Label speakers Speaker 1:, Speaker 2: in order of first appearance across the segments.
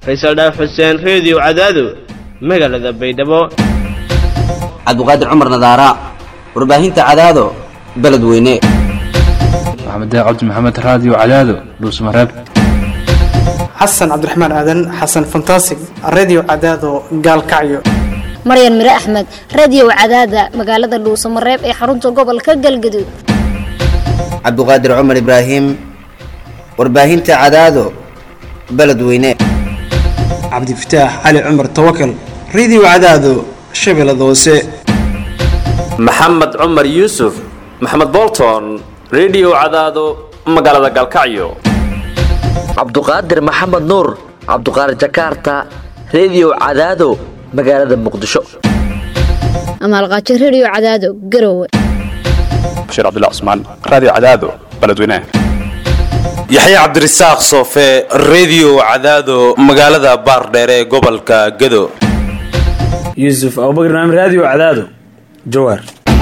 Speaker 1: faysal dhaaf xuseen reediyo cadaado magaalada baydhabo
Speaker 2: cabdiqaadir cumar nadaara warbaahinta cadaado beledweyne
Speaker 3: maxamed cabdi maxamed raadiyo cadaado dhuusmareeb
Speaker 4: xasan cabdiraxmaan aadan xasan fantasig redio cadaado gaalkacyo
Speaker 5: maryan mire axmed radiyow cadaada magaalada dhuusamareeb ee xarunta gobolka galgaduud
Speaker 2: cabdiqaadir cumar ibraahim warbaahinta cadaado beledweyne
Speaker 4: cabdifataax cali cumar tawakal redio cadaado shabeellada hoose
Speaker 6: maxamed cumar yuusuf maxamed bolton redio cadaado magaalada galkacyo
Speaker 7: cabduqaadir maxamed nuur cabduqaadir jakarta redio cadaado magaalada muqdisho
Speaker 5: amaalqaajo rediyo cadaado garowe
Speaker 8: bashiir cabdilla cusmaan raadiyo cadaado beledweynaha
Speaker 9: yaxya cabdirasaaq soofe redio cadaado magaalada baardheere ee gobolka gado
Speaker 10: yuusuf abubakr naam raadiyo cadaado jawaar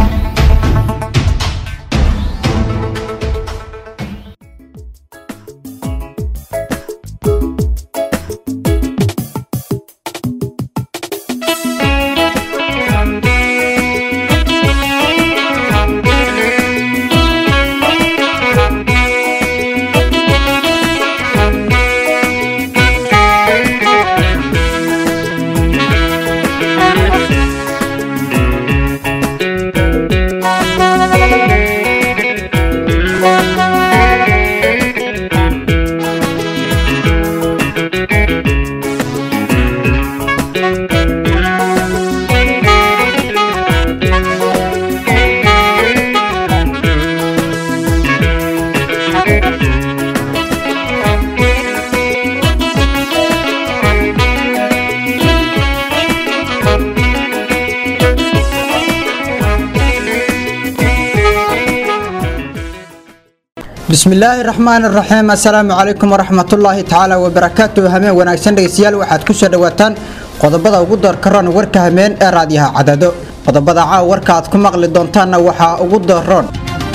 Speaker 11: bismillaahi raxmaan raxiim assalaamu calaykum waraxmatullaahi tacaala wabarakaatu hameen wanaagsan dhegeystayaal waxaad ku soo dhowaataan qodobada ugu doorkaroon warka hameen ee raadiyaha cadado qodobada caaw warka aad ku maqli doontaanna waxaa ugu dooroon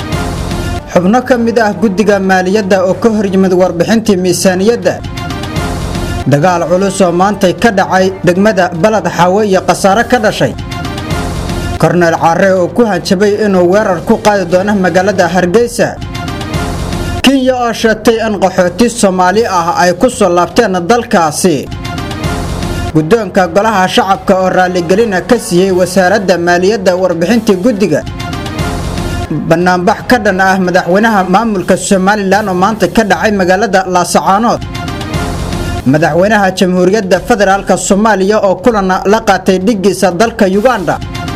Speaker 11: xubno ka mid ah guddiga maaliyadda oo ka hor yimid warbixintii miisaaniyadda dagaal culus oo maantay ka dhacay degmada balad xaawe iyo khasaare ka dhashay korneel caare oo ku hanjabay inuu weerar ku qaadi doono magaalada hargeysa kenya oo sheegtay in qaxooti soomaali ah ay ku soo laabteen dalkaasi guddoonka golaha shacabka oo raalligelina ka siiyey wasaaradda maaliyadda warbixintii guddiga bannaanbax ka dhan ah madaxweynaha maamulka somalilan oo maanta ka dhacay magaalada laasacaanood madaxweynaha jamhuuriyadda federaalk soomaaliya oo kulan la qaatay dhiggiisa dalka yuganda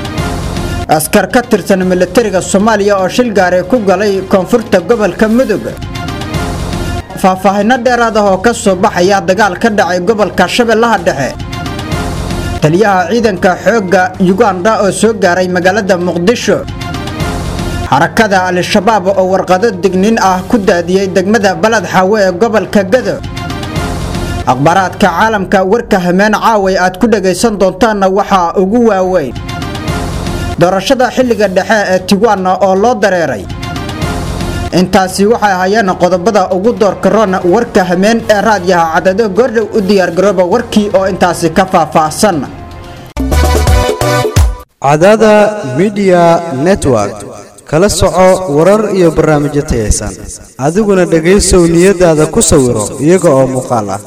Speaker 11: askar ka tirsan militariga soomaaliya oo shil gaaray ku galay koonfurta gobolka mudug faahfaahinno dheeraad ah oo ka soo baxaya dagaal ka dhacay gobolka shabeellaha dhexe taliyaha ciidanka xoogga yuganda oo soo gaaray magaalada muqdisho xarakada al-shabaab oo warqado digniin ah ku daadiyey degmada balad xaawe ee gobolka gado akhbaaraadka caalamka warka hameen caaway aad ku dhagaysan doontaanna waxaa ugu waaweyn doorashada xilliga dhexe ee tigwana oo loo dareeray intaasi waxay ahaayeen qodobada ugu doorkaroon warka hameen ee raadyaha cadado goordhow u diyaargarooba warkii oo intaasi ka faahfaahsan
Speaker 12: cadada midiya network kala soco warar iyo barnaamijyo tayaysan adiguna dhegaysow niyadaada ku sawiro iyaga oo muuqaal ah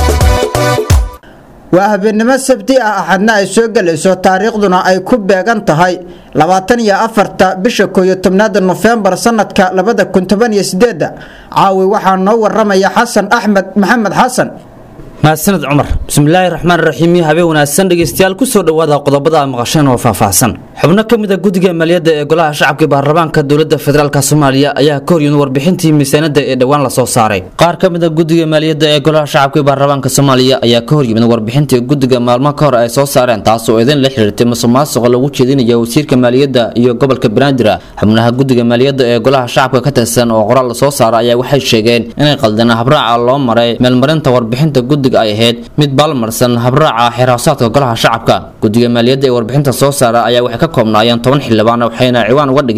Speaker 11: waa habeennimo sabti ah axadna ay soo gelayso taariikhduna ay ku beegan tahay labaatan iyo afarta bisha kooyo tobnaada nofembar sanadka labada kun toban iyo sideedda caawi waxaa noo waramaya xasan axmed maxamed xasan
Speaker 13: mahadsaned cumar bismillaahi raxmaan raxiim habeen wanaagsan dhegeystayaal kusoo dhowaada qodobada a maqasheen oo faahfaahsan xubno ka mid a guddiga maaliyadda ee golaha shacabka baarlamaanka dowladda federaalk soomaaliya ayaa ka horyimid warbixintii miisaanada ee dhowaan lasoo saaray qaar ka mid a guddiga maaliyadda ee golaha shacabka baarlamaanka soomaaliya ayaa ka horyimid warbixintii guddiga maalmo ka hor ay soo saareen taas oo idin la xiriirtay musuqmaasuqa lagu jeedinaya wasiirka maaliyadda iyo gobolka banaadir xubnaha guddiga maaliyadda ee golaha shacabka ka tirsan oo qoraal lasoo saaray ayaa waxay sheegeen inay qaldeen habraaca loo maray meelmarinta warbixinta guddiga ay ahayd mid baalmarsan habraaca xiraasaadka golaha shacabka guddiga maaliyadda ee warbixinta soo saara ayaa waxay ka koobnaayeen toban xildhibaan waxayna ciwaan uga dhigeen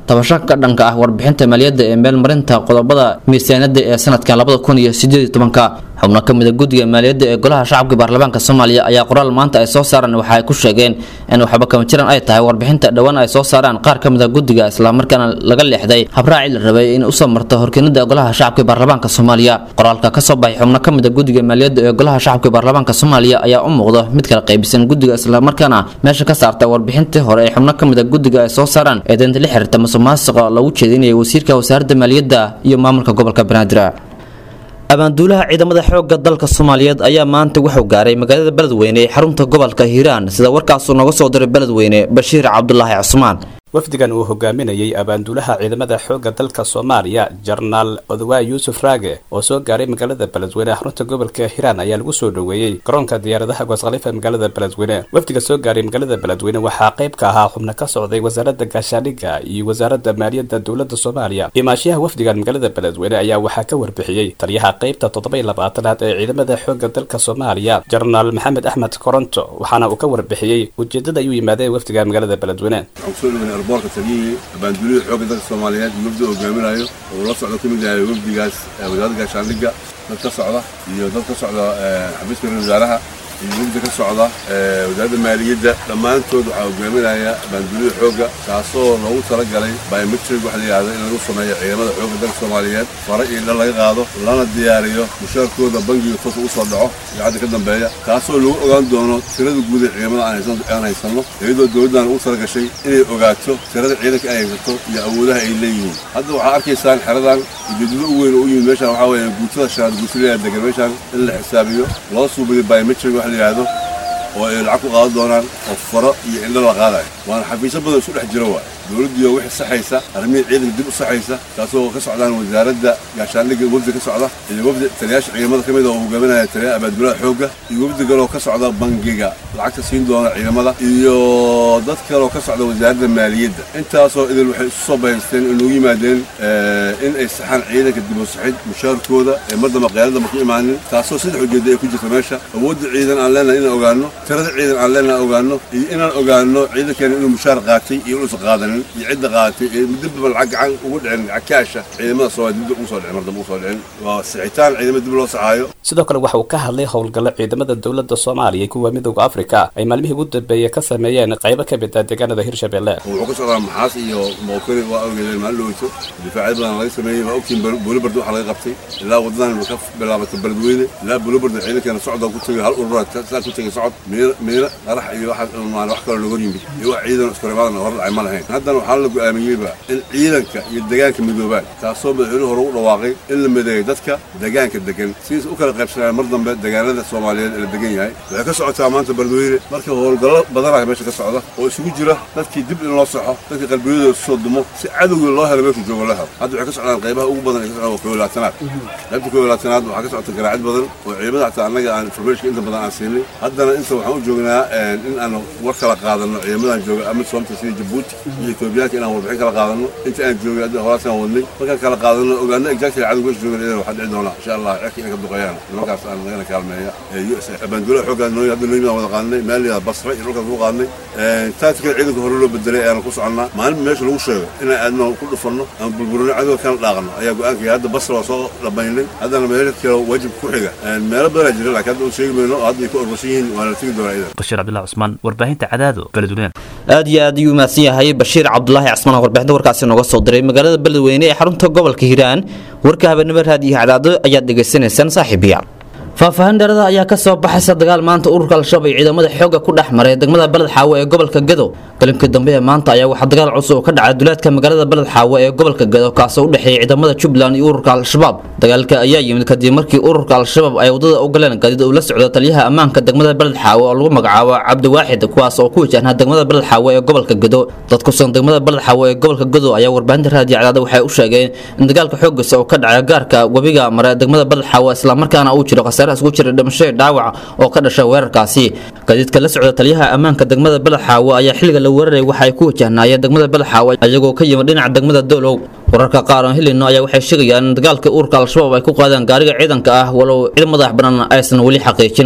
Speaker 13: tabasho ka dhanka ah warbixinta maaliyadda ee meelmarinta qodobada miisaaniyadda ee sanadkan labada kun iyo sideed iyo tobanka xubno ka mid a guddiga maaliyadda ee golaha shacabka baarlamaanka soomaaliya ayaa qoraal maanta ay soo saaraan waxa ay ku sheegeen in waxba kama jiraan ay tahay warbixinta dhowaan ay soo saaraan qaar ka mid a guddiga islamarkaana laga leexday habraaci la rabay in usoo marto horkeenida golaha shacabka baarlamaanka soomaaliya qoraalka kasoo baxay xubno ka mid a guddiga maaliyadda ee golaha shacabka baarlamaanka soomaaliya ayaa u muuqda mid kala qaybisan guddiga islamarkaana meesha ka saarta warbixintii hore ee xubno ka mid a guddiga ay soo saaraan ee deynta la xiriirta musuqmaasuqa lagu jeedinaya wasiirka wasaaradda maaliyadda iyo maamulka gobolka banaadir abaanduulaha ciidamada xoogga dalka soomaaliyeed ayaa maanta wuxuu gaaray magaalada beledweyne ee xarunta gobolka hiiraan sida warkaasuu nooga soo diray beledweyne bashiir cabdulaahi cusmaan
Speaker 8: wafdigan uu hogaaminayay abaanduulaha ciidamada xoogga dalka soomaaliya jenaraal odawaay yuusuf raage oo soo gaaray magaalada beledweyne xarunta gobolka hiiraan ayaa lagu soo dhoweeyey garoonka diyaaradaha gooskhaliifa magaalada beledweyne wafdiga soo gaaray magaalada beledweyne waxaa qayb ka ahaa xubno ka socday wasaaradda gaashaandhigga iyo wasaaradda maaliyadda dowladda soomaaliya imaashiyaha wafdigan magaalada beledweyne ayaa waxaa ka warbixiyey taliyaha qaybta toddoba iyo labaatanaad ee ciidamada xoogga dalka soomaaliya jenaraal maxamed axmed koronto waxaana uu ka warbixiyey ujeedada ay u yimaadeen wafdiga magaalada beledweyne
Speaker 14: boorka taliyihii abaanduulihii xoogga dalka soomaaliyeed iyo wafdi hogaaminayo oo la socda ka mid yahay wafdigaas wasaaradda gaashaandhigga dad ka socda iyo dad ka socda xafiiska ra wasaaraha iyo wafdi ka socda wasaaradda maaliyadda dhammaantood waxaa hogaaminaya abaanduulihii xoogga kaasoo loogu talagalay biometrig waxa la yidhahdo in lagu sameeyo ciidamada xoogga dalka soomaaliyeed fare iyo dhal laga qaado lana diyaariyo mushaarkooda bangiga toos ugu soo dhaco iyo cadda ka dambeeya kaasoo lagu ogaan doono tirada guud ee ciidamada aan haysanno iyadoo dowladdan ugu talagashay inay ogaato tirada ciidanka ay haysato iyo awoodaha ay leeyihiin hadda waxaa arkaysaan xeradan ujeedado u weyn oo u yimid meeshaan waxaa weeye guutada shanaad guutilaya degan meeshaan in la xisaabiyo loo suubiyo biometrig wax la yidhaahdo oo ay lacag ku qaadan doonaan oo faro iyo indho la qaadayo waana xafiisyo badan isku dhex jiro waay dowladdiioo wixii saxaysa arrimihii ciidanka dib u saxaysa taasoo ka socdaan wasaaradda gaashaandhigga wafdi ka socda iyo wafdi taliyaasha ciidamada ka mid a oo hogaaminaya taliyaha abaanduulaha xoogga iyo wafdi kaloo ka socda bangiga lacagta siin doona ciidamada iyo dad kaloo ka socda wasaaradda maaliyadda intaasoo idil waxay isu soo bahaysteen inuu yimaadeen in ay saxaan ciidanka dib u saxid mushaarkooda ee mar damba qiyaaradda ma ku imaanin taasoo saddex ujeedda ay ku jirta meesha awoodda ciidan aan leenahay inaan ogaano tirada ciidan aan leenahay ogaano iyo inaan ogaano ciidankeena inuu mushaar qaatay iyo inuusan qaadanin iyo cidda qaadatay ee dibba lacag gacan ugu dhicin lacag kaasha ciidamada soomaaliya dib ugu soo dhicin mar dambe ugu soo dhicin waa sixitaan ciidamada dib loo saxaayo
Speaker 8: sidoo kale waxa uu ka hadlay howlgallo ciidamada dowladda soomaaliya kuwa midooda afrika ay maalmihii ugu dambeeyey ka sameeyeen qaybo ka mid ah deegaanada hirshabelle
Speaker 14: wuxuu ka socdaa maxaas iyo mookari waa ogeedeen maalin dhoweyso difaacyo badan laga sameeyey waa ogtiin buulibard waxa laga qabtay ilaa wadadan ka bilaabatay beledweyne ilaa buulibard ciidankeena socda ku tegay hal urura saa ku tegay socod miino qarax iyo waxa wax kaloo looga yimid iyo wax ciidan iskoremaadan hor dhacay ma lahayn haddana waxaa la go'aamiyeyba in ciidanka iyo deegaanka midoobaan taasoo madaxweynuhu hore u dhawaaqay in la mideeyo dadka deegaanka degan sidiis u kala qaybsanayaan mar dambe deegaanada soomaaliyeed ee la degan yahay waxay ka socotaa maanta beledweyne marka howlgallo badanaa meesha ka socda oo isugu jira dadkii dib in loo saxo dadkii qalbiyadooda isu soo dumo si cadowgii loo helo meeshu joogo la helo hadda waxay ka socdaan qaybaha ugu badan ay ka socdaan waa koolaatanaad qaybta koolaatanaad waxaa ka socota garaacid badan oo ciidamada xataa annaga aan informationka inta badan aan siinay haddana inta waxaan u joognaa in aan war kala qaadano ciidamadan jooga ama soomta sida jabuuti iyo etoobiyaanka inaan warbixin kala qaadano inta aan joogay hadda horaasaan wadnay markaan kala qaadano ogaano exactly cadowga meesha joogan idan waxaa dhici doona insha allah cirka inay ka duqeeyaan nimankaas aan nagana kaalmeeya abaanduulaha xooggaa noo hadda noo yimid wada qaadnay meel basra iyo dhulkaas ku qaadnay taatikada ciidanka hore loo bedelay ayaana ku soconnaa maalin meesha lagu sheego inaan aadno ku dhufanno ama burburino cadowga kana dhaaqano ayaa go-aankaya hadda basra waa soo dhamaynay haddana meel kale waajib ku xiga meelo badanaa jira laakiin hadda u sheegi mayno oo hadda ay ku ororsan yihiin waana la tegi doonaa idan
Speaker 15: bashiir cabdulahi cusmaan warbaahinta cadaado beledweyne
Speaker 13: aad iyo aad ayuu mahadsan yahay bashiir cabdulaahi casmaan oo warbixinta warkaasi nooga soo diray magaalada beledweyne ee xarunta gobolka hiiraan warka habeenimo raadiyo cadaado ayaad dhegaysanaysaan saaxiibayaal faahfaahin dheerada ayaa ka soo baxaysa dagaal maanta ururka al-shabaab iyo ciidamada xoogga ku dhex maray degmada beled xaawo ee gobolka gedo galinkii dambe ee maanta ayaa waxaa dagaal cusub oo ka dhacay duleedka magaalada beled xaawo ee gobolka gedo kaasoo u dhexeeyay ciidamada jubbaland iyo ururka al-shabaab dagaalka ayaa yimid kadib markii ururka al-shabaab ay wadada u galeen gaadiid uu la socdo taliyaha ammaanka degmada beled xaawo oo lagu magacaabo cabdiwaaxid kuwaas oo ku wajahnaa degmada beled xaawo ee gobolka gedo dad kusugan degmada beled xaawo ee gobolka gedo ayaa warbaahinta raadiyo cadaada waxay u sheegeen in dagaalka xooggiisa oo ka dhacay gaarka webiga mare degmada beled xaawo islamarkaana uu jiro khasaare isku jira dhimasho dhaawac oo ka dhashay weerarkaasi gaadiidka la socda taliyaha ammaanka degmada beled xaawo ayaa xilliga la weeraray waxa ay ku wajahnaayeen degmada beled xaawo iyagoo ka yimid dhinaca degmada dowlow wararka qaar oo helino ayaa waxay sheegayaan in dagaalka ururka al-shabaab ay ku qaadeen gaariga ciidanka ah walow cid madax banaan aysan weli xaqiijinin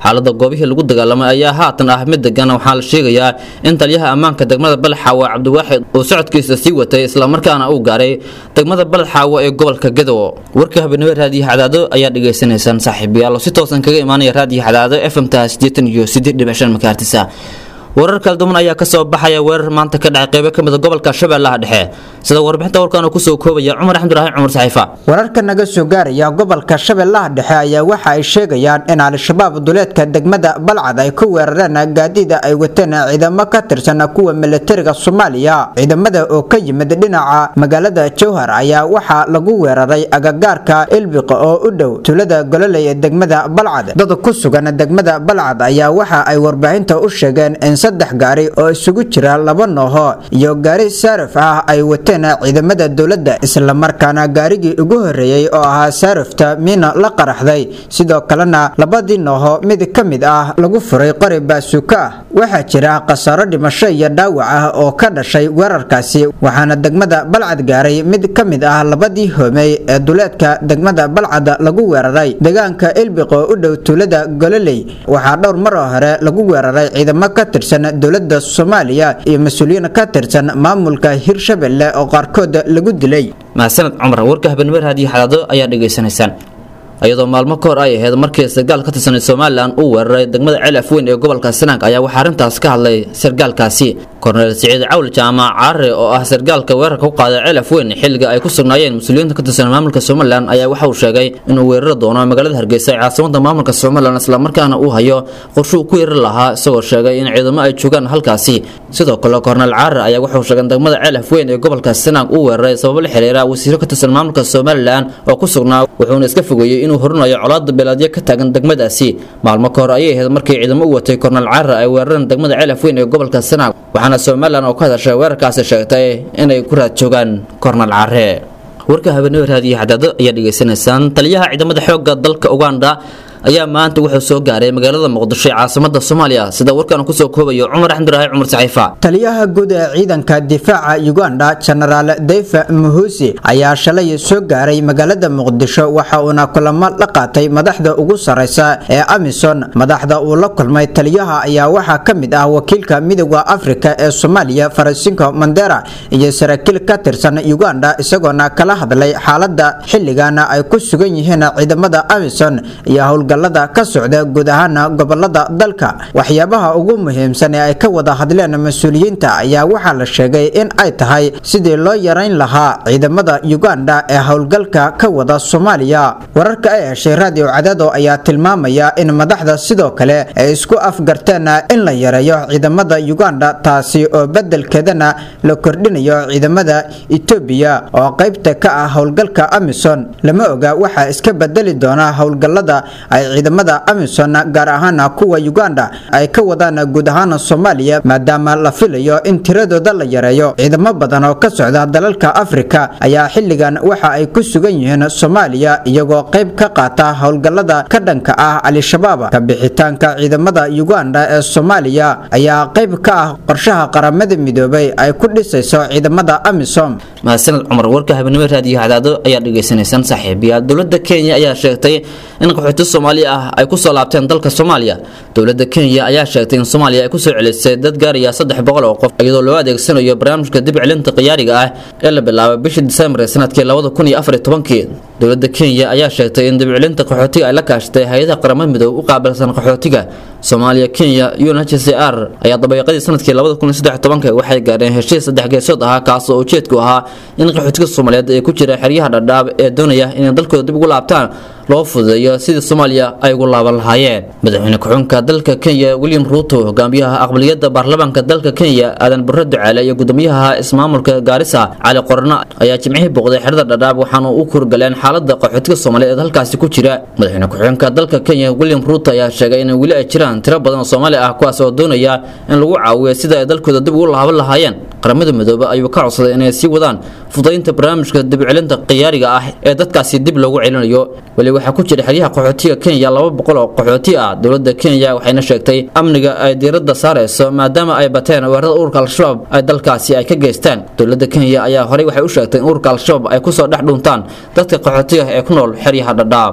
Speaker 13: xaalada goobihii lagu dagaalamay ayaa haatan ah mid degan waxaa la sheegayaa in taliyaha ammaanka degmada balxaawo cabdiwaaxid uu socodkiisa sii watay islamarkaana uu gaaray degmada balxaawo ee gobolka gadow warka habeenimo raadiyo xadaado ayaa dhegaysanaysaan saaxiibayaal oo si toosan kaga imaanaya raadiyo xadaado fmta sideetan iyo sideed dhibic shan makaartisa warar kala duwan ayaa kasoo baxaya weerar maanta ka dhacay qeybo kamid a gobolka shabeellaha dhexe sida warbixinta warkaan uu kusoo koobaya cumar axmduraahin cumar saxiifa
Speaker 11: wararka naga soo gaaraya gobolka shabeellaha dhexe ayaa waxa ay sheegayaan in al-shabaab duleedka degmada balcad ay ku weerareen gaadiida ay wateen ciidamo ka tirsan kuwa milatariga soomaaliya ciidamada oo ka yimid dhinaca magaalada jowhar ayaa waxaa lagu weeraray agagaarka ilbiqa oo u dhow tuulada gololey ee degmada balcad dad ku sugan degmada balcad ayaa waxa ay warbaahinta u sheegeen in saddex gaari oo isugu jira laba nooho iyo gaari saarif ah ay wateen ciidamada dowladda islamarkaana gaarigii ugu horeeyey oo ahaa saarifta miina la qaraxday sidoo kalena labadii nooho mid ka mid ah lagu furay qori baasuuka ah waxaa jira khasaaro dhimasho iyo dhaawac ah oo ka dhashay weerarkaasi waxaana degmada balcad gaaray mid ka mid ah labadii hoomey ee duleedka degmada balcad lagu weeraray deegaanka ilbiq oo u dhow tuulada gololey waxaa dhowr mar oo hore lagu weeraray ciidamo ka tirsan dowlada soomaaliya iyo mas-uuliyiin ka tirsan maamulka hirshabelle oo qaarkood lagu dilay
Speaker 13: mahadsaned cumar warka habeenimo raadiyo xadaado ayaa dhegaysanaysaan iyadoo maalmo ka hor ay ahayd markii sargaal ka tirsanay somalilan uu weeraray degmada ceel afweyn ee gobolka sanaag ayaa waxaa arrintaas ka hadlay sargaalkaasi korneel siciid cawl jaamac caare oo ah sargaalka weerarka ku qaaday ceel afweyn xilliga ay ku sugnaayeen mas-uuliyiinta ka tirsan maamulka somalilan ayaa waxa uu sheegay inuu weerari doono magaalada hargeysa ee caasimada maamulka somalilan islamarkaana uu hayo qorshe uu ku yeeri lahaa isagoo sheegay in ciidamo ay joogaan halkaasi sidoo kale korneel caare ayaa wuxuu sheegay in degmada ceel afweyn ee gobolka sanaag uu weeraray sababo la xiriira wasiiro ka tirsan maamulka somalilan oo ku sugnaa wuxuuna iska fogeeyey inuu horinayo colaada beelaadyo ka taagan degmadaasi maalmo ka hor ayay ahayd markii ciidamo u watay korneel caare ay weerareen degmada ceel afweyn ee gobolka sanaag waxaana somalilan oo ka hadashay weerarkaasi sheegtay inay ku raad joogaan korneel caare warka habeenimo raadiyo xadaado ayaa dhegaysanaysaan taliyaha ciidamada xoogga dalka uganda ayaa maanta wuxuu soo gaaray magaalada muqdisho ee caasimada soomaaliya sida warkan kusoo koobayo cumar axmduraahi cumar saxiifa
Speaker 11: taliyaha guud ee ciidanka difaaca uganda genaraal defa muhusi ayaa shalay soo gaaray magaalada muqdisho waxa uuna kulamo la qaatay madaxda ugu sareysa ee amison madaxda uu la kulmay taliyaha ayaa waxaa ka mid ah wakiilka midooda afrika ee soomaaliya farasinko mandera iyo saraakiil ka tirsan uganda isagoona kala hadlay xaalada xilligana ay ku sugan yihiin ciidamada amison iyo howlgal ka socda guud ahaan gobolada dalka waxyaabaha ugu muhiimsan ee ay ka wada hadleen mas-uuliyiinta ayaa waxaa la sheegay in ay tahay sidii loo yarayn lahaa ciidamada uganda ee howlgalka ka wada soomaaliya wararka ay heshay raadiyo cadaado ayaa tilmaamaya in madaxda sidoo kale ay isku afgarteen in la yareeyo ciidamada uganda taasi oo bedelkeedana la kordhinayo ciidamada etoobiya oo qaybta ka ah howlgalka amison lama oga waxaa iska bedeli doona howlgalada ay ciidamada amison gaar ahaan kuwa uganda ay ka wadaan guud ahaan soomaaliya maadaama la filayo in tiradooda la yareeyo ciidamo badan oo ka socda dalalka afrika ayaa xilligan waxa ay ku sugan yihiin soomaaliya iyagoo qayb ka qaata howlgalada ka dhanka ah al-shabaab ka bixitaanka ciidamada uganda ee soomaaliya ayaa qayb ka ah qorshaha qaramada midoobay ay ku dhisayso ciidamada amisom
Speaker 13: mahadsaned cumar warka habeenimo raadiyo hadaado ayaa dhegaysanaysaan saaxiibayaal dowladda kenya ayaa sheegtay in qaxooti soomaali ah ay kusoo laabteen dalka soomaaliya dowladda kenya ayaa sheegtay in soomaaliya ay kusoo celisay dad gaaraya saddex boqol oo qof iyadoo loo adeegsanayo barnaamijka dib celinta qiyaariga ah ee la bilaabay bishii disembar ee sanadkii labada kun iyo afar iyo tobankii dowladda kenya ayaa sheegtay in dib celinta qaxootiga ay la kaashatay hay-adaha qaramada midoobe u qaabilsan qaxootiga soomaaliya kenya unhcr ayaa dabayaaqadii sanadkii labada kun iyo saddex iyo tobanka waxay gaadheen heshiis saddex geesood ahaa kaas oo ujeedku ahaa in qaxootiga soomaaliyeed ee ku jira xeryaha dhadhaab ee doonaya inay dalkooda dib ugu laabtaan loo fududeeyo sidii soomaaliya ay ugu laaban lahaayeen madaxweyne ku-xunka dalka kenya william ruuto hogaamiyaha aqbaliyadda baarlamaanka dalka kenya aadan barre ducaale iyo gudoomiyaha ismaamulka gaarisa cali qorno ayaa jimcihii booqday xerada dhadhaab waxaana u kurgaleen xaalada qaxootiga soomaaliyeed ee halkaasi ku jira madaxweyne ku-xunka dalka kenya william ruuto ayaa sheegay in weli ay jiraan tiro badan oo soomaali ah kuwaas oo doonaya in lagu caawiyo sida ay dalkooda dib ugu laaban lahaayeen qaramada midoobe ayuu ka codsaday inay sii wadaan fudaynta barnaamijka dibcelinta khiyaariga ah ee dadkaasi dib loogu celinayo weli waxaa ku jira xeryaha qaxootiga kenya laba boqol oo qaxooti ah dowladda kenya waxayna sheegtay amniga ay diiradda saarayso maadaama ay bateen weerarada ururka al-shabaab ay dalkaasi ay ka geystaan dowladda kenya ayaa horey waxay u sheegtay in ururka al-shabaab ay kusoo dhex dhuntaan dadka qaxootiga ee ku nool xeryaha dhadhaab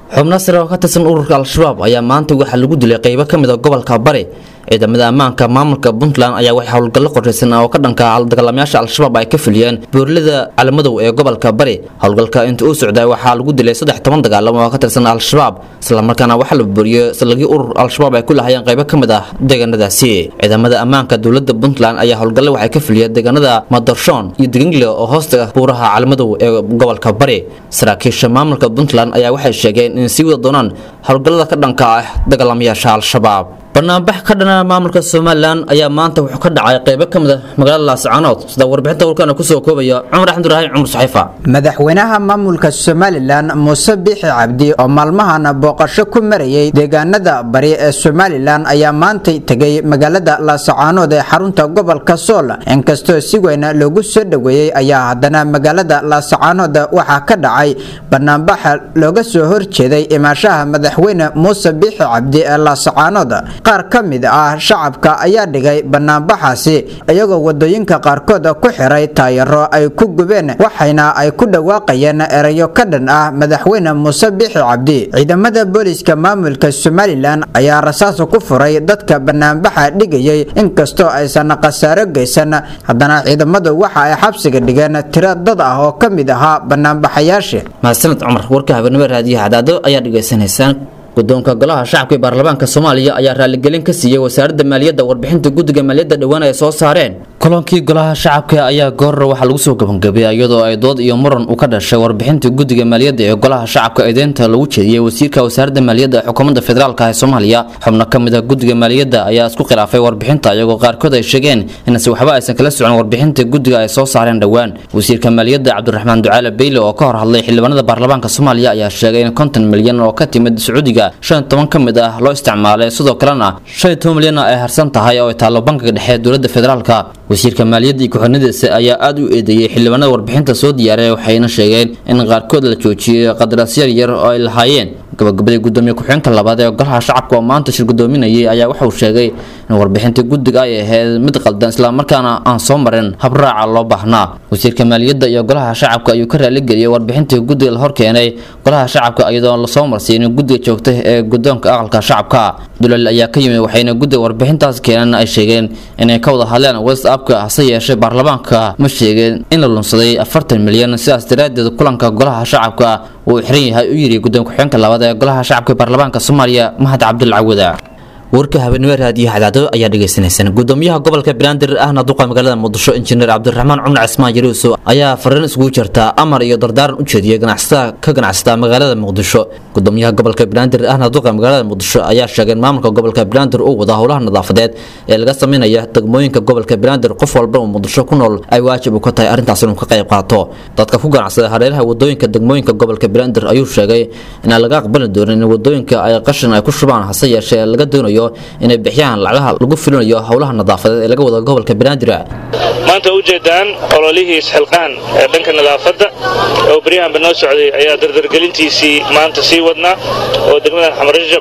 Speaker 13: xubno sare oo ka tirsan ururka al-shabaab ayaa maanta waxaa lagu dilay qeybo ka mid a gobolka bari ciidamada ammaanka maamulka puntland ayaa waxay howlgallo qorshaysan oo ka dhanka dagaalamayaasha al-shabaab ay ka fuliyeen buurlada calamadow ee gobolka bari howlgalka inta uu socday waxaa lagu dilay saddex toban dagaalamo oo ka tirsan al-shabaab islamarkaana waxaa la buuriyey salagii urur al-shabaab ay ku lahayeen qeybo ka mid ah deegaanadaasi ciidamada ammaanka dowladda puntland ayaa howlgallo waxay ka fuliyeen deegaanada madarshoon iyo degangle oo hoosta buuraha calamadow ee gobolka bari saraakiisha maamulka puntland ayaa waxay sheegeen in sii wada doonaan howlgallada ka dhanka ah dagaalamayaasha al-shabaab banaanbax ka dhana maamulka somalilan ayaa maanta wuxuu ka dhacay qeybo ka mid a magaalada laascaanood sida warbixinta warkana kusoo koobaya cumar axmed ibraahim cumar saxiifa
Speaker 11: madaxweynaha maamulka somalilan muuse biixi cabdi oo maalmahan booqasho ku marayay deegaanada bari ee somalilan ayaa maantay tegay magaalada laascaanood ee xarunta gobolka sool inkastoo si weyn loogu soo dhoweeyey ayaa haddana magaalada laascaanood waxaa ka dhacay banaanbaxa looga soo horjeeday imaashaha madaxweyne muuse biixi cabdi ee laascaanood qaar ka mid ah shacabka ayaa dhigay banaanbaxaasi iyagoo wadooyinka qaarkood ku xiray taayaro ay ku gubeen waxayna ay ku dhawaaqayeen erayo ka dhan ah madaxweyne muuse biixi cabdi ciidamada booliska maamulka somalilan ayaa rasaas ku furay dadka banaanbaxa dhigayay inkastoo aysan khasaaro geysan haddana ciidamadu waxa ay xabsiga dhigeen tiro dad ah oo ka mid ahaa banaanbaxayaasha
Speaker 13: mahadsaned cumar warka habeenimo raadiyo hadaado ayaa dhegaysanaysaan guddoonka golaha shacabka ee baarlamaanka soomaaliya ayaa raaligelin ka siiyey wasaaradda maaliyadda warbixinta guddiga maaliyadda dhowaan ay soo saareen kulankii golaha shacabka ayaa goorra waxaa lagu soo gabangabiyay iyadoo ay dood iyo muran u ka dhashay warbixinta guddiga maaliyadda ee golaha shacabka eedeynta lagu jeediyey wasiirka wasaaradda maaliyadda ee xukuumadda federaalk ee soomaaliya xubno ka mid a guddiga maaliyadda ayaa isku khilaafay warbixinta iyagoo qaarkood ay sheegeen inase waxba aysan kala socon warbixinta guddiga ay soo saareen dhowaan wasiirka maaliyadda cabdiraxmaan ducaale beyle oo ka hor hadlay xildhibaanada baarlamaanka soomaaliya ayaa sheegay in konton milyan oo ka timid sacuudiga shan toban ka mid ah loo isticmaalay sidoo kalena shan iyo toban milyan ay harsan tahay oo ay taallo bankiga dhexe dowladda federaalka wasiirka maaliyadda iyo ku-xirnadiisa ayaa aada u eedeeyey xildhibaanada warbixinta soo diyaaray waxayna sheegeen in qaarkood la joojiyey qadaraasyaal yar oo ay lahaayeen gabagabadii gudoomiye ku-xigeenka labaad ee golaha shacabka oo maanta shir gudoominayay ayaa waxauu sheegay in warbixinta guddiga ay ahayd mid qaldan islamarkaana aan soo marin habraaca loo baahnaa wasiirka maaliyadda iyo golaha shacabka ayuu ka raaligeliyey warbixintii guddiga la horkeenay golaha shacabka iyadoo lasoo marsiinin guddiga joogta ee guddoonka aqalka shacabka dulal ayaa ka yimid waxayna guddiga warbixintaas keeneen ay sheegeen inay ka wada hadleen whatsappka hase yeeshee baarlamaanka ma sheegeen in la lunsaday afartan milyan sidaas daraaddeed kulanka golaha shacabka uu xiran yahay u yidhi gudoomiye ku-xigeenka labaad ee golaha shacabka ee baarlamaanka soomaaliya mahad cabdulcawada warka habeenimo raadiyo hadaado ayaa dhegaysanaysaan gudoomiyaha gobolka banaadir ahna duqa magaalada muqdisho injineer cabdiraxmaan cumar cismaan yaruuso ayaa fariin iskugu jirta amar iyo dardaaran u jeediyey ganacsatada ka ganacsata magaalada muqdisho gudoomiyaha gobolka banaadir ahna duqa magaalada muqdisho ayaa sheegay in maamulka gobolka banaadir uu wada howlaha nadaafadeed ee laga sameynaya degmooyinka gobolka banaadir qof walba oo muqdisho ku nool ay waajib u ka tahay arrintaas inuu ka qayb qaato dadka ku ganacsada hareeraha wadooyinka degmooyinka gobolka banaadir ayuu sheegay inaan laga aqbali doonin in wadooyinka ay qashin ay ku shubaan hase yeeshee laga doonayo inay bixiyaan lacagaha lagu fulinayo howlaha nadaafadeed ee laga wada gobolka banaadir
Speaker 16: maanta ujeedaan ololihii isxilqaan ee dhanka nadaafadda oo beryahanba noo socday ayaa dardargelintiisii maanta sii wadnaa oo degmadan xamarajab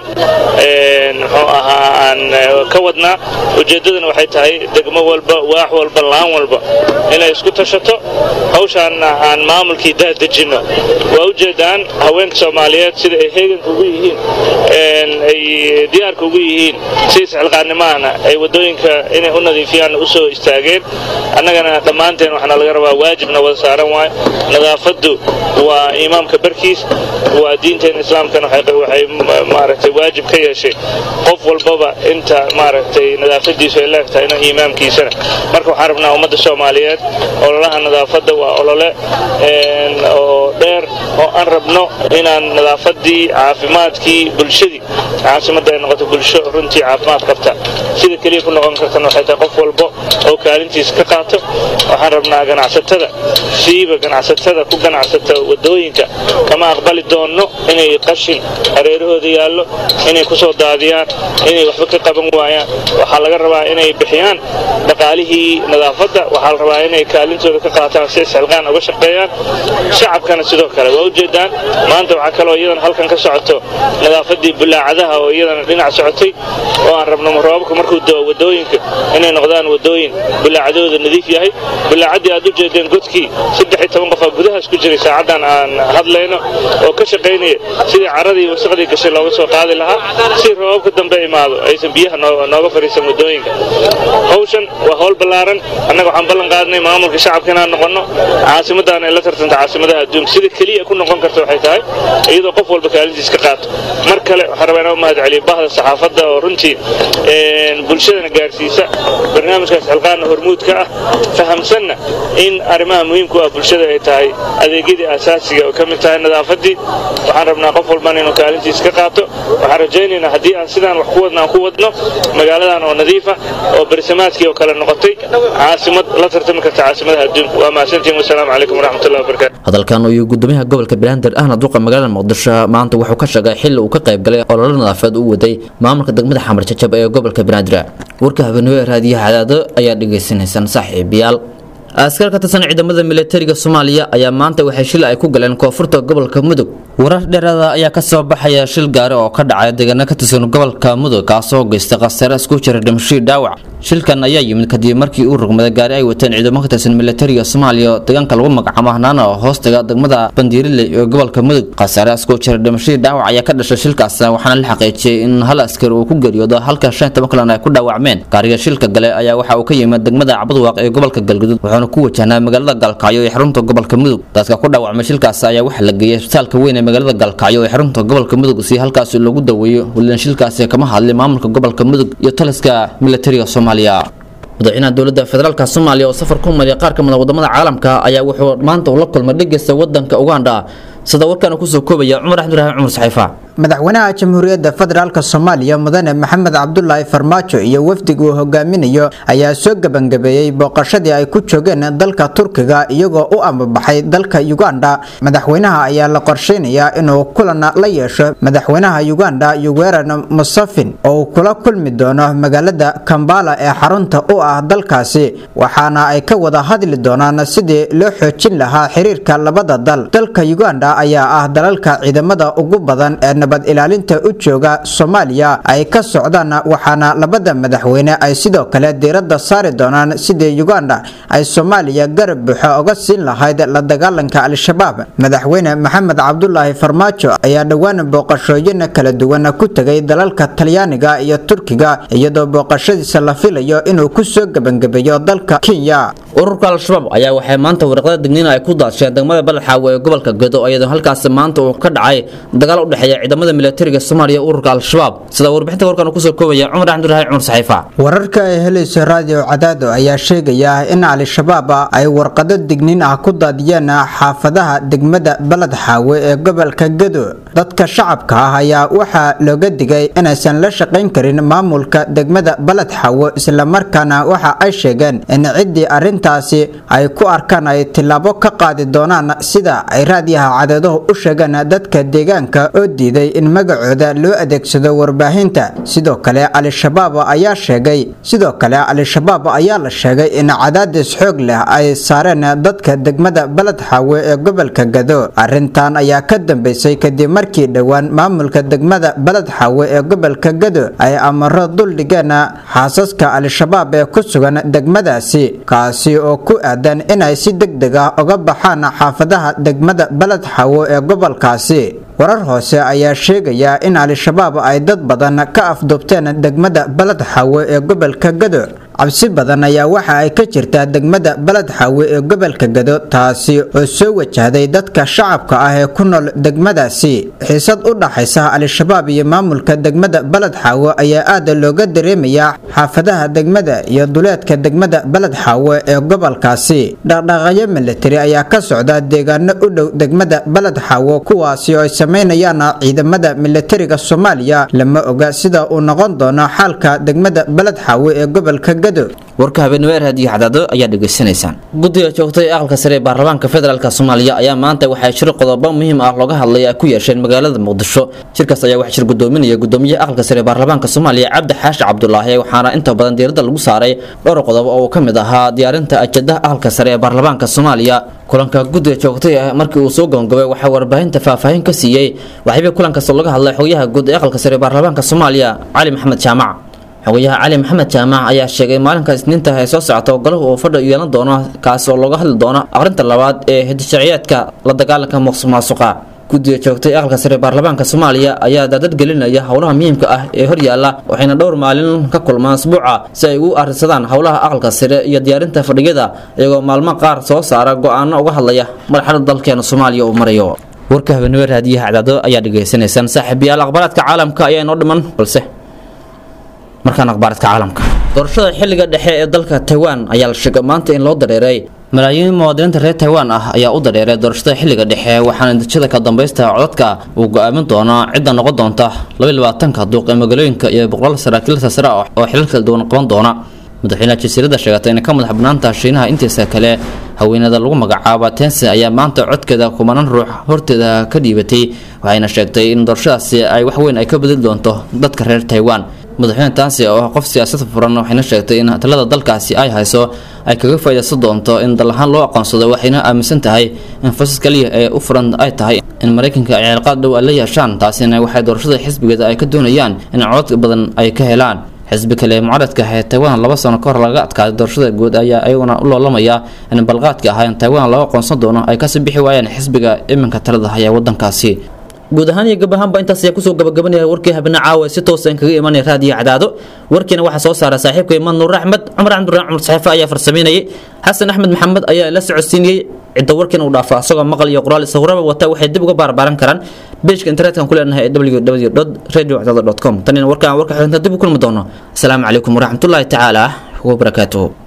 Speaker 16: muxuu ahaa aan ka wadnaa ujeeddadana waxay tahay degmo walba waax walba laan walba inay isku tashato hawshaanna aan maamulkii daadejinno waa ujeedaan haweenka soomaaliyeed sida ay heeganka ugu yihiin ay diyaarka ugu yihiin si isxilqaannimahana ay waddooyinka inay u nadiifiyaan u soo istaageen annagana dhammaanteen waxaana laga rabaa waajibna wada saaran waayo nadaafaddu waa imaamka barkiis waa diinteena islaamkana waxay maaragtay waajib ka yeeshay qof walbaba inta maaragtay nadaafadiisu ay leegtahay ina imaamkiisana marka waxaan rabnaa ummadda soomaaliyeed ololaha nadaafadda waa olole oo dheer oo aan rabno inaan nadaafadii caafimaadkii bulshadii caasimadda ay noqoto bulsho runtii caafimaad qabta sida keliya ku noqon kartana waxay tahay qof walbo oo kaalintiisa ka qaato waxaan rabnaa ganacsatada siiba ganacsatada ku ganacsata wadooyinka kama aqbali doonno inay qashin hareerahooda yaallo inay ku soo daadiyaan inay waxba ka qaban waayaan waxaa laga rabaa inay bixiyaan dhaqaalihii nadaafadda waxaa la rabaa inay kaalintooda ka qaataan si isxilqaan uga shaqeeyaan shacabkana sidoo kale waa ujeedaan maanta waxaa kaloo iyadan halkan ka socoto nadaafadii bulaacadaha oo iyadana dhinac socotay oo aan rabno roobabka markuu doo wadooyinka inay noqdaan wadooyin bilaacadooda nadiif yahay bilaacaddii aad u jeedeen godkii saddex iyo toban qofaa gudahaas ku jiray saacaddan aan hadlayno oo ka shaqaynaya sidii caradii wasaqdii gashay looga soo qaadi lahaa si roobabka dambe imaado aysan biyaha nooga fadhiisan wadooyinka hawshan waa howl ballaaran annaga waxaan ballan qaadnay maamulka shacabka inaan noqonno caasimaddan ay la tartanta caasimadaha adduunka sida keliya ku noqon karta waxay tahay iyadoo qof walba kaalintiis ka qaato mar kale waxaan rabaa inaan u mahad celiyo bahda saxaafadda oo runtii bulshadana gaarsiisa barnaamijkaas xilqaana hormuudka ah fahamsanna in arrimaha muhiimku ah bulshada ay tahay adeegyadii asaasiga oo ka mid tahay nadaafaddii waxaan rabnaa qof walbana inuu kaalintiis ka qaato waxaan rajaynaynaa haddii aan sidaan wax ku wadna aan ku wadno magaaladan oo nadiifa oo bersamaadkii oo kale noqotay caasimad la tartami karta caasimadaha adduunka waa mahadsantihin wasalaamu calaykum waraxmatullahi wabarakatu
Speaker 13: hadalkan ayuu gudoomiyaha gobolka banaadir ahna duqa magaalada muqdisho maanta wuxuu ka sheegay xilli uu ka qayb galay ololo nadaafadeed u waday maamulka degmada xamar jajab ee gobolka banaadir warka habeenimo ee raadiyaha cadaado ayaa dhagaysanaysaan saaxiibayaal askar ka tirsan ciidamada militariga soomaaliya ayaa maanta waxay shil ay ku galeen koonfurta gobolka mudug warar dheeraada ayaa ka soo baxaya shil gaari oo ka dhacay deegaano ka tirsan gobolka mudug kaasoo geystay khasaare isku jira dhimashii dhaawac shilkan ayaa yimid kadib markii uu rugmaday gaari ay wateen ciidamo ka tirsan militariga soomaaliya deegaanka lagu magacaabo hanaana oo hoostaga degmada bandiirile ee gobolka mudug khasaare isku jira dhimashadii dhaawac ayaa ka dhashay shilkaas waxaana la xaqiijiyey in hal askari uu ku geeriyoodo halka shan toban kalena ay ku dhaawacmeen gaariga shilka gale ayaa waxa uu ka yimid degmada cabadwaaq ee gobolka galgudud wuxuuna ku wajahnaa magaalada galkacyo ee xarunta gobolka mudug dadka ku dhaawacmay shilkaas ayaa waxaa la geeyey isbitaalka weyn ee magaalada galkacyo ee xarunta gobolka mudug si halkaasi loogu daweeyo waliin shilkaasi kama hadlay maamulka gobolka mudug iyo taliska militariga soomaaliya madaxweynaha dowladda federaalk soomaaliya oo safar ku mariya qaar ka mid a wadamada caalamka ayaa wuxuu maanta ula kulmay dhegeysta wadanka uganda sida warkaana kusoo koobaya cumar axmedurahim cumar saxiifa
Speaker 11: madaxweynaha jamhuuriyadda federaalk soomaaliya mudane maxamed cabdulaahi farmaajo iyo wafdiga uu hogaaminayo ayaa soo gebangabeeyey booqashadii ay ku joogeen dalka turkiga iyagoo u ambabaxay dalka uganda madaxweynaha ayaa la qorsheynayaa inuu kulan la yeesho madaxweynaha uganda yuweran musafin oo uu kula kulmi doono magaalada kambala ee xarunta u ah dalkaasi waxaana ay ka wada hadli doonaan sidii loo xoojin lahaa xiriirka labada dal dalka uganda ayaa ah dalalka ciidamada ugu badan ee nabad ilaalinta u jooga soomaaliya ay ka socdaan waxaana labada madaxweyne ay sidoo kale diiradda saari doonaan sidii uganda ay soomaaliya garab buuxo uga siin lahayd la dagaalanka al-shabaab madaxweyne maxamed cabdulaahi farmaajo ayaa dhowaan booqashooyin kala duwan ku tegay dalalka talyaaniga iyo turkiga iyadoo booqashadiisa la filayo inuu ku soo gebangabeeyo dalka kenya
Speaker 13: ururka al-shabaab ayaa waxay maanta waraqada digniin ay ku daadsheen degmada baladxaawe ee gobolka gedo iyadoo halkaasi maanta uu ka dhacay dagaal u dhexeeya ciidamada militariga soomaaliya ururka al-shabaab sida warbixinta warkan kusoo koobaya cumar axmeduraahi cumar saxiifa
Speaker 11: wararka ay helayso raadiyo cadaado ayaa sheegaya in al-shabaab ay warqado digniin ah ku daadiyeen xaafadaha degmada baled xaawe ee gobolka gedo dadka shacabka ah ayaa waxaa looga digay inaysan la shaqayn karin maamulka degmada baled xaawe islamarkaana waxa ay sheegeen in ciddii arrintaasi ay ku arkaan ay tillaabo ka qaadi doonaan sida ay raadiyaha cadaadahu u sheegeen dadka deegaanka oo diiday in magacooda loo adeegsado warbaahinta sidoo kale al-shabaab ayaa sheegay sidoo kale al-shabaab ayaa la sheegay in cadaadis xoog leh ay saareen dadka degmada baled xaawe ee gobolka gado arrintan ayaa ka dambeysay kadib markii dhowaan maamulka degmada baled xaawe ee gobolka gado ay amaro duldhigeen xaasaska al-shabaab ee ku sugan degmadaasi kaasi oo ku aadan inay si deg deg ah uga baxaan xaafadaha degmada baled xaawe ee gobolkaasi warar hoose ayaa sheegaya in al-shabaab ay dad badan ka afduubteen degmada baled xaawe ee gobolka gado cabsi badan ayaa waxa ay ka jirtaa degmada baled xaawe ee gobolka gado taasi oo soo wajahday dadka shacabka ah ee ku nool degmadaasi xiisad u dhaxaysa al-shabaab iyo maamulka degmada baled xaawe ayaa aada looga dareemayaa xaafadaha degmada iyo duleedka degmada baled xaawe ee gobolkaasi dhaqdhaqaaqyo militari ayaa ka socda deegaano u dhow degmada baled xaawe kuwaasi oo ay sameynayaan ciidamada militariga soomaaliya lama oga sida uu noqon doono xaalka degmada baled xaawe ee gobolka gado
Speaker 13: warka habeenimo ee raadiyo cadaado ayaa dhegaysanaysaan guddiga joogtay ee aqalka sare ee baarlamaanka federaalk soomaaliya ayaa maanta waxay shir qodobo muhiim ah looga hadlay ay ku yeesheen magaalada muqdisho shirkaas ayaa wax shir gudoominaya gudoomiyaha aqalka sare ee baarlamaanka soomaaliya cabdi xaashi cabdulaahi waxaana inta badan diiradda lagu saaray dhowr qodob oo uu ka mid ahaa diyaarinta ajadaha aqalka sare ee baarlamaanka soomaaliya kulanka guddiga joogtay ah markii uu soo gabagabay waxaa warbaahinta faahfaahin ka siiyey waxyaabay kulankaas looga hadlay xogayaha guud ee aqalka sare ee baarlamaanka soomaaliya cali maxamed jaamac xogayaha cali maxamed jaamac ayaa sheegay maalinka isniinta ee soo socota golahu uu fadhi yeelan doono kaas oo looga hadli doono aqrinta labaad ee hidisharciyeedka la dagaalanka muqsuq maasuqa guddiga joogtay aqalka sare ee baarlamaanka soomaaliya ayaa daadad gelinaya howlaha muhiimka ah ee horyaala waxayna dhowr maalin ka kulmaan asbuuca si ay ugu arrinsadaan howlaha aqalka sare iyo diyaarinta fadhiyada iyagoo maalmo qaar soo saara go-aano uga hadlaya marxalada dalkeena soomaaliya uu marayo warka habeenimo raadiyaha cadaado ayaa dhegaysanaysaan saaxiibayaal aqbaraadka caalamka ayaa inoo dhiman balse markaan akhbaaradka caalamka doorashada xilliga dhexe ee dalka taiwan ayaa la sheegay maanta in loo dareeray malaayiin muwaadiniinta reer taiwan ah ayaa u dareeray doorashada xilliga dhexe waxaana natiijada ka dambaysta codadka uu go-aamin doonaa cidda noqon doonta labaatanka duuq ee magaalooyinka iyo boqolaal saraakiil sasare ah oo xilal kala duwan qaban doona madaxweynaha jasiiradda sheegatay inay ka madax banaanta shiinaha intiisa kale haweenada lagu magacaaba tense ayaa maanta codkeeda kumanan ruux horteeda ka dhiibatay waxayna sheegtay in doorashadaasi ay wax weyn ay ka bedeli doonto dadka reer taiwan madaxweyne taansi oo ah qof siyaasad furan waxayna sheegtay in talada dalkaasi ay hayso ay kaga faa'iidaysan doonto in dal ahaan loo aqoonsado waxayna aaminsan tahay in fursad kaliya ee u furan ay tahay in maraykanka ay cilaaqaad dhow ay la yeeshaan taasina waxay doorashada xisbigeeda ay ka doonayaan in codad badan ay ka helaan xisbi kale mucaaradka ah ee taiwan laba sano ka hor laga adkaaday doorashada guud ayaa iyaguna u loolamaya in balqaadka ah in taiwan laga aqoonsan doono ay kasii bixi waayaan xisbiga iminka talada haya wadankaasi guud ahaan iyo gabahaanba intaas ayaa kusoo gabagabanaya warkii habina caawa si toosa in kaga imanaya raadiyo cadaado warkiina waxaa soo saara saaxiibka imaan nuur axmed cumar cabdiraxmaan cumar saxiife ayaa farsameynayay xasan axmed maxamed ayaa la socodsiinayey cidda warkiina uu dhaafa asagoo maqal iyo qoraal isawiraba wata waxay dib uga baarbaaran karaan beejka internetka ku leenahay ee www radio cadaado com tanina warkaan warka xiganta dib u kulmi doono asalaamu calaykum waraxmatullaahi tacaala wabarakaatuhu